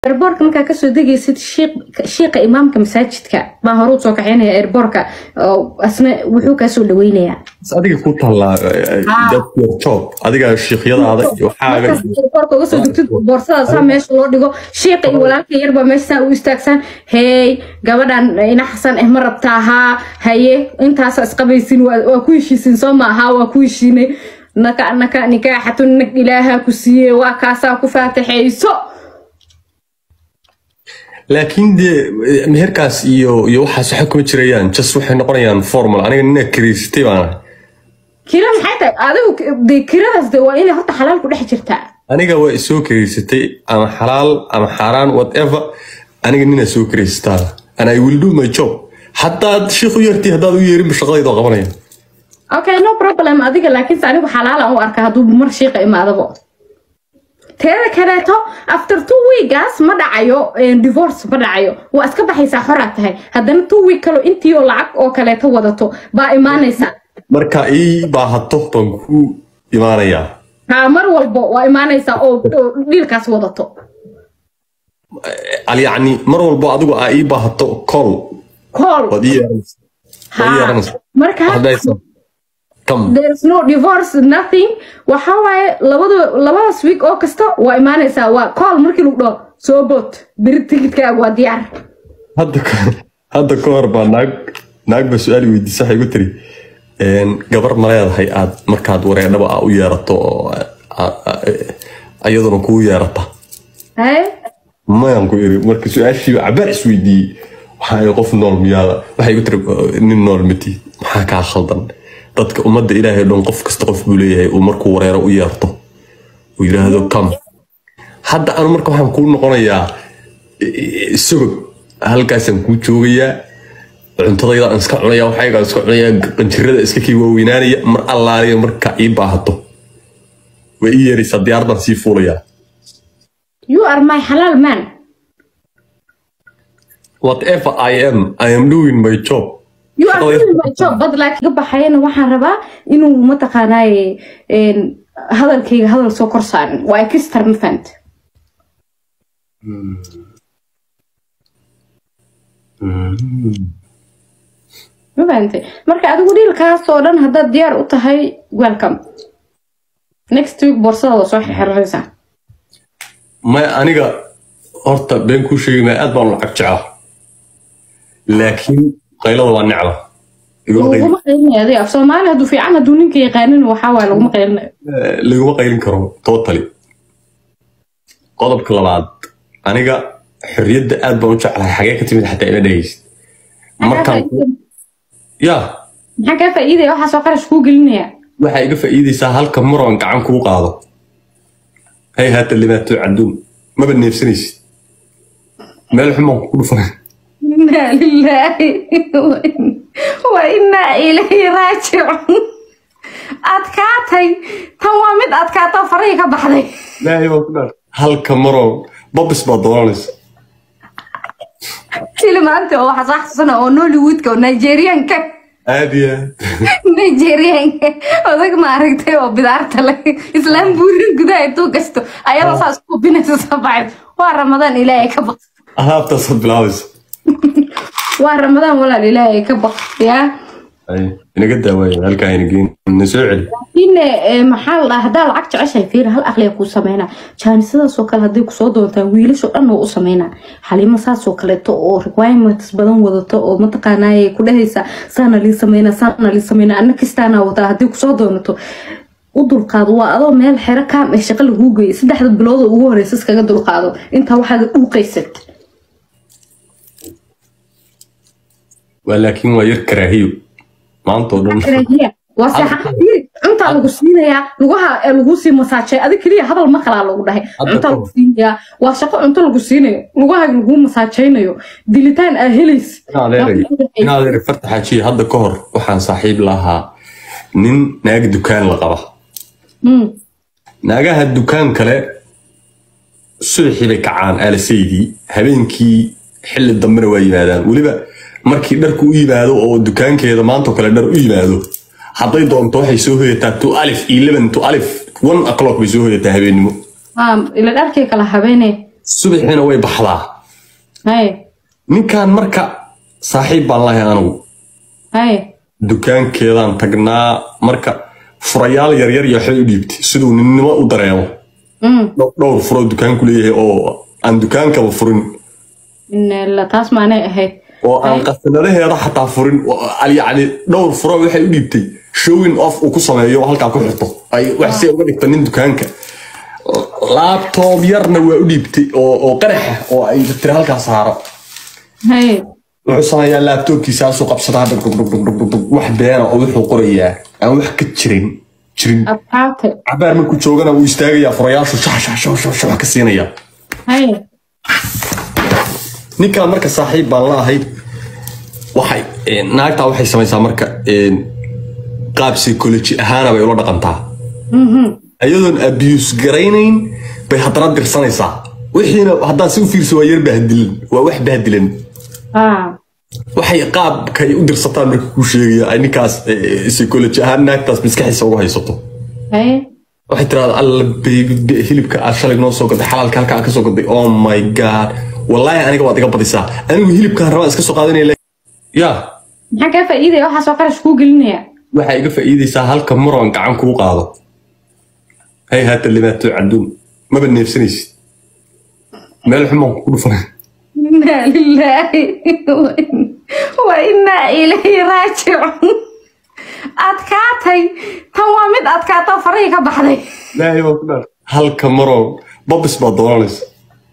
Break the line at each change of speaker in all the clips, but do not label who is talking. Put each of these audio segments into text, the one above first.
airboortka markaa kasoo degaysid shiiqa imaamka masaajidka baa hore usoo kaxeynaya airboortka asna wuxuu kaasoo dhaweynayaa
adiga ku tallaa job adiga shiikyadaada iyo waxaaga
airboortka uga soo degtid boorsada saa meesha loo dhigo shiiqa iyo walaalka yarbaa meesha saa u istaagsaan hey gabadhan ina xasan eh ma rabtaa haa haye intaasa isqabaysin waa ku heshiisin soo maaha waa ku heshiinay naka naka nikaaxatun nag ilaaha ku siiyey waa kaasaa ku faataxayso
laakiin dee meherkaas iyo iyo waxaas waxa kuma jirayaan just waxay noqonayaan formal aniga nina kariisatay baana
kira maxay tahay adigu de kiradaas de waa inay horta xalaal ku dhex jirtaa
aniga waa isoo kariisatay ama xalaal ama xaaraan whatever aniga nina soo kariisataa and I will do my job haddaad shiikh u yeertay haddaad u yeerinba shaqadayda qabanaya
okay no problem adiga laakiinse anigu xalaalan u arka hadduu mar shiiqa imaadabo teeda kaleeto after two weekas ma dhacayo divorce ma dhacayo waa iska baxaysaa xoraa tahay haddana two week kalo intii oo lacag oo kaleeto wadato baa imaanaysa
marka ii baahato baan ku imaanayaa
ha mar walbo waa imaanaysaa oo dhiilkaas wadato
yacni mar walbo adigu aa ii baahato call
call
waad ii yeeranaysaa waad ii yeeranaysaa
marka
Haddaysan- come
there's no divorce nothing waxa waaye labada labadaas week oo kasta waa imaanaysaa waa call markii lagu dhaho soo boot beri tigidkaaga waa diyaar
hadda ka- hadda ka hor baa naag naag baa su-aal i weydiisa waxay igu tiri een, gabar ma leedahay aad markaad wareedhaba aa u yeerato oo aa- aa- iyaduna kugu yeerata
haye
mayaan ku iri marka su-aashii cabaar isweydiiyey waxaa ii qof nool miyaada waxay igu tiri nin nool mati maxaa kaa khaldan dadka ummadda ilaahay dhan qof kasta qof buu leeyahay uu markuu wareero u yeerto uu yidhaahdo kam hadda anu marka waxaan kuu noqonayaa isagoo halkaasaan kuu joogayaa cuntadayda aan iska cunaya waxaygaan iska cunaya qanjirada iska kii waaweynaanaya mar allaaliya marka ii baahato way ii yeeraysaa diyaar baan sii fuulayaa
you are my halal man
whatever I am I am doing my job
you are
Shaqadayda-
doing my job but like ga baxayana waxaan rabaa inuu mataqaanaaye een, hadalkayga hadal soo kor saarin waa ekistar ma fahant ma fahantay marka adigu dhiilkaas oo dhan haddaad diyaar u tahay welcome next week boorsada waa soo xirxiranaysaa
ma aniga horta been kuu sheegi maya aad baan u lacag jeclaa laakiin qaylada waa necba iguma qayl-
laguma qaylinayo adiga af soomaali hadduu fiican hadduu ninka yaqaanin waxaa waaye laguma qaylinayo
eh, laguma qaylin karo totally qodobka labaad aniga xorriyadda aad baan u jeclahay xagee ka timid xataa ila dhegaysid markaan ya
maxaa kaa faa'iidaya waxaasoo qarash kuu gelinaya
waxaa iga faa'iidaysaa halka maroon gacan kuu qaado hay haata limaatu caduun maba neefsanaysid meel xumaan ku dhufan
inaa lilaahi wa inaa ilayhi raajicuun adkaatay tan waa mid adkaatoo farihii ka baxday
ilaahay baan ku dhaar halka maroon babis baa dooranaysa
filimaanta oo waxaa soo xasuusana oo nollywoodka oo nigerianka
aad iyo aad
nigerianka odag ma aragtay oo bidaarta leh islaam buurin gudaha intuu gasto ayadoo saas ku binaysa soo baxay waa ramadaan ilaahay ka baq
alaabtaasaad bilaabaysa
waa ramadaan walaal ilaahay ka baq yaa
Ay, inaga daawaaya halkaa ina geyn na soo celi
in maxaa la dhahaa haddaa lacag jeceshahay fiir hal aqliga kuu sameynaa jaanisadaasoo kale hadday kusoo doontaan wiilashoo dhan oo u sameynaa xalimo saasoo kaleeto oo requirements badan wadato oo mataqaanaaye ku dhehaysa saana lii sameynaa saana lii sameynaa anna kistaana wadaa haddii kusoo doonato u dulqaado waa adoo meel xero kaam ee shaqo laguu geeyay saddexda bilooda ugu horeysa iskaga dulqaado intaa waxaaga dhuuqaysad
waa laakiin waa yar karaahiyo maanta oo dhan
karaahiya waa seexan cuntaa lagu siinayaa lugaha ee lagu sii masaajay adig keliya hadal ma kalaa lagu dhahay
Hadda
cunta
ka
lagu siinayaa waa shaqo cunto lagu siinayo lugaha lagu masaajaynayo dilitaan aa helaysa
inadeeray inadeeray farta xaajiye hadda ka hor waxaan saaxiib lahaa nin naag dukaan la qaba
Mm.
naagaha dukaan kale subaxii bay kacaan aalasaydii habeenkii xilli dambena waa yimaadaan weliba markii dharku u yimaado oo dukaankeeda maantoo kale dhar u yimaado hadday doonto waxay soo hoyataa to alif eleven to alif one o'clock bay soo hoyataa habeennimo
Ah, ila dharkay kala habeene
subaxiina way baxdaa
haye
ninkan marka saaxiib baan lahay anigu
haye
dukaankeedaan tagnaa marka furayaal yaryar iyo waxbay u dhiibtay siduu ninnimo u dareemo
Mm.
Dhow- dhowr furoo dukaanku leeyahay oo aan dukaankaba furin
Inna taas maanay ahayd
oo aan qasanadaheeda xataa furin oo al- yacni dhowr furo waxay u dhiibtay showing off uu ku sameeyo oo halkaa ku xirto ay wax si uga dhigto nin dukaanka laabtoob yarna waa u dhiibtay oo oo qaraxa oo ay tiri halkaa saaro
haye
wuxuu sameeyaa laabtoobkiisaasuu qabsadaa dhug dhug dhug dhug dhug dhug dhug wax beena oo wuxuu qorayaa aan wax ka jirin jirin
adkaatay
cabaar markuu joogana wuu istaagayaa furayaashu shax shax shax shax shax ka siinaya
haye
ninkan marka saaxiib baan la ahay waxay eh, naagtaa waxay samaysaa marka eh, qaab psychology ahaana bay ula dhaqantaa ayadoon abuse garaynayn bay haddana dirsanaysaa wixiina haddaan si u fiirso waa yar bahdilan waa wax bahdilan
ah
waxay qaabkay u dirsataan marka kuu sheegaya ay ninkaas eh, psychology ahaan naagtaas maskaxiisa uga haysato
haye
waxay tiraahdaa alla baby be- hilibka aad shalay noo soo gaday xalaalka halka aad ka soo gaday oh my god wallaahi aniga waad iga badisaa anigu hilibkaan rabaan iska soo qaadanaya le- ya
maxaa kaa faa'iidaya waxaasoo qarash kuu gelinaya
waxaa iga faa'iidaysaa halka muran gacan kuu qaado hay haata limaato caduun maba neefsanaysid meel xumaan ku dhufanay
inaa lilaahi wa inaa ilayhi raajicuun adkaatay tan waa mid adkaatoo farahii ka baxday
ilaahay baa ku dhaar halka muran babis baa dooranaysa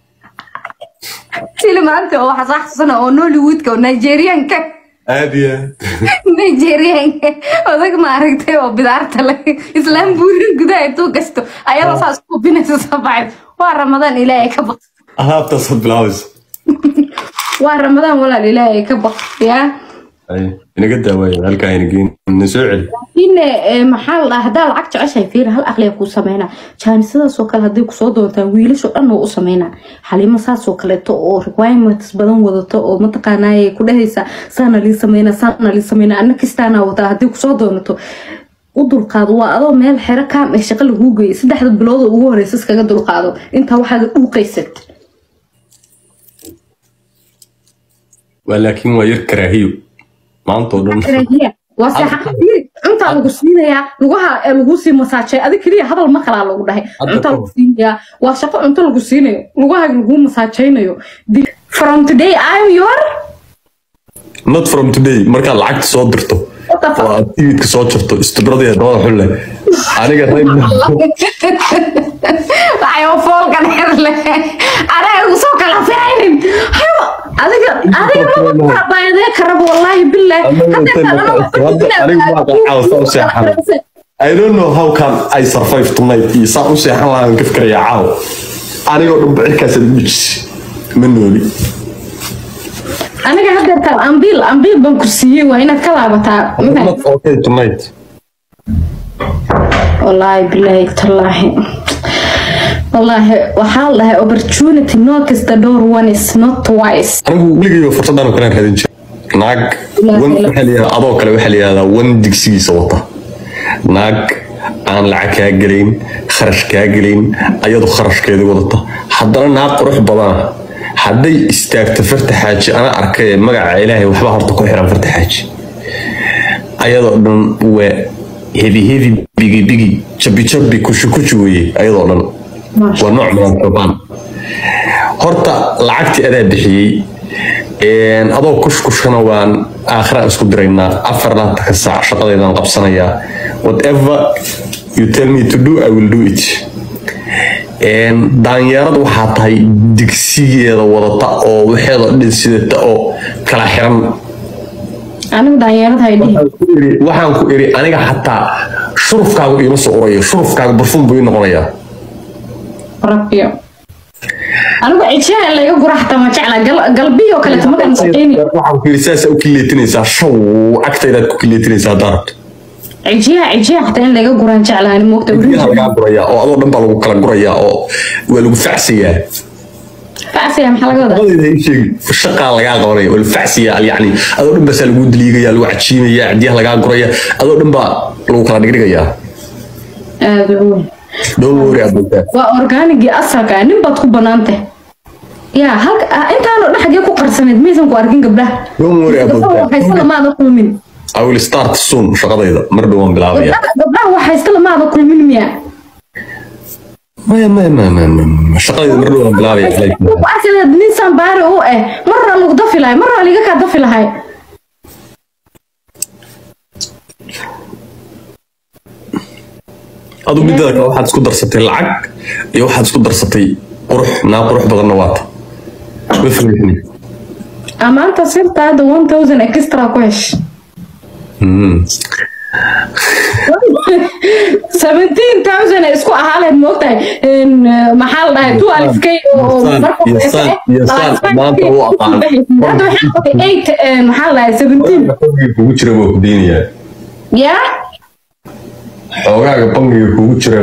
filimaanta oo waxaa soo xasuusana oo nollywoodka oo nigerianka
aad iyo aad
nigerianka odag ma aragtay oo bidaarta le islaam buurin gudaha intuu gasto ayadoo saas u binaysa soo baxay waa ramadaan ilaahay ka baq
alaabtaasaad bilaabaysa
waa ramadaan walaal ilaahay ka baq yaa
Ay, inaga daawaaya halkaa ina geyn na soo celi
laakiin eh, maxaa la dhahaa haddaa lacag jeceshahay fiir hal aqliya kuu sameynaa jaanisadaasoo kale hadday kusoo doontaan wiilashoo dhan oo u sameynaa xaliimo saasoo kaleeto oo requirements badan wadato oo mataqaanaaye ku dhahaysa saana lii sameynaa saana lii sameynaa anna kistaanaa wataa hadday kusoo doonato u dulqaado waa adoo meel xero kaam ee shaqo laguu geeyay saddexda bilood oo ugu horeysa iskaga dulqaado intaa waxaaga dhuuqaysad
waa laakiin waa yar karaahiyo maanta oo dhan
Karahiya. waa seexa cuntaa lagu siinayaa lugaha ee lagu sii masaajay adig keliya hadal ma kalaa lagu dhahay
Hadda
cunta
ka
lagu siinayaa waa shaqo cunto lagu siinayo lugaha lagu masaajaynayo Di- from today I'm your
not from today markaad lacagta soo dirto
What the fuck?
oo aad tiidka soo jarto istibrada dabada xulle aniga
waxay foolka dheer leh anaga igu soo kala firaynin hayo adiga adiga maba baayadee karab wallaahi billah
I don't know how can I survive tonight iyo saan u seexan lahaan ka fikirayaa caawa anigoo dhan bacirkaasaad u dhijisay ma nooli
aniga hadeertaan ambiil ambiil baan ku siiyey waa inaad ka laabataa
not okay tonight
wallaahi bilaahi tallaahi wallaahi waxaa la dhahay opportunity knocks the door one is not twice
anigu weligayba fursadaan oo kale raadin jiray naag wan waxaa la yihahdaa adoo kale waxaa la yihahdaa wan digsigiisa wata naag aan lacag kaa gelayn kharash kaa gelayn ayadu kharashkeeda wadata haddana naag qurux badana hadday istaagto farta xaaji ana arkay magaca ilaahay waxba horta ku xiran farta xaaji ayadoo dhan waa hebi hebi bigi bigi jabi jabi kushi kushi weeye ayadoo dhan waa nooc badan xubaan horta lacagtii adaa bixiyey een, adoo kushkushana waan aakhira isku diraynaa afar laantanka saac shaqadeedaan qabsanayaa whatever you tell me to do i will do it Een, daanyeerad waxaa tahay digsigeeda wadata oo waxeeda dhin sidata oo kala xiran
anigu daanyeerada hay dhihi
Waxaan ku iri- waxaan ku iri aniga xataa shurufkaagu iima soo urayo shurufkaaga barfuun buu ii noqonayaa
rabbiyo anigu cijiyaha in laga gura xataa ma jecla gal- galbiyoo kaleeto markaan shaqeyni
waxaan ku iri saasaa u kileetinaysaa shaw agtaydaad ku kileetinaysaa haddaa rabto
cijiyaha cijiyaha xataa in laga guraan jeclaani moogta
biyaha lagaa gurayaa oo adoo dhan baa lagu kala gurayaa oo waa lagu facsayaa
facsiga maxaa laga wadaa
labadayda ii sheegi shaqaa lagaa qabanaya waa lagu facsayaa yani adoo dhan baasaa lagu daliigaya lagu cajiimaya cidiyaha lagaa guraya adoo dhan baa lagu kala dhigdhigayaa
aada u weyn
don't worry about that
waa orgaanigii asalka ah nin baad ku banaantay yaa halka ah, intaanoo dhan xagee ku qarsaneed maysan ku arkin gabdhaha
Don't worry about
gabdhaha
that.
waxaysta lamaada kulmin
I will start soon shaqadayda mar dhow waan bilaabaya
gabdhaha gabdhaha waxaysta lamaada kulmin miya
maya maya maya maya maya shaqadayda mar dhow waan bilaabaya
ku arki lahayd nin sambaari u eh marra lagu dafi lahay marra liga kaa dafi lahay
adu midada kale waxaad isku darsatay lacag iyo waxaad isku darsatay qurux naa qurux badanna waata ma fahmtini
amaanta sirta hadda one thousand extra ku hesh seventeen thousand ay isku ahaaleed moogtahay In, uh, maxaa la dhahay two alif k oo
Yasaan,
marka
yasaan, yasaan, maanta u aqaan.
hadda waxaa qabtay eight uh, maxaa la dhahay seventeen
bangiga kugu jira waa ku deynayaa
yaa
xoogaaga bangiga kugu jira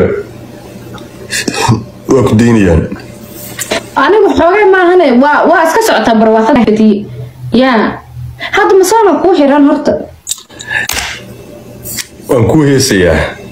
waa ku deynayaan
anigu xoogay maahane waa waa iska socotaa barwaaqada fatiye yaa hadda masoona kuu xiran horta
waan ku heesayaa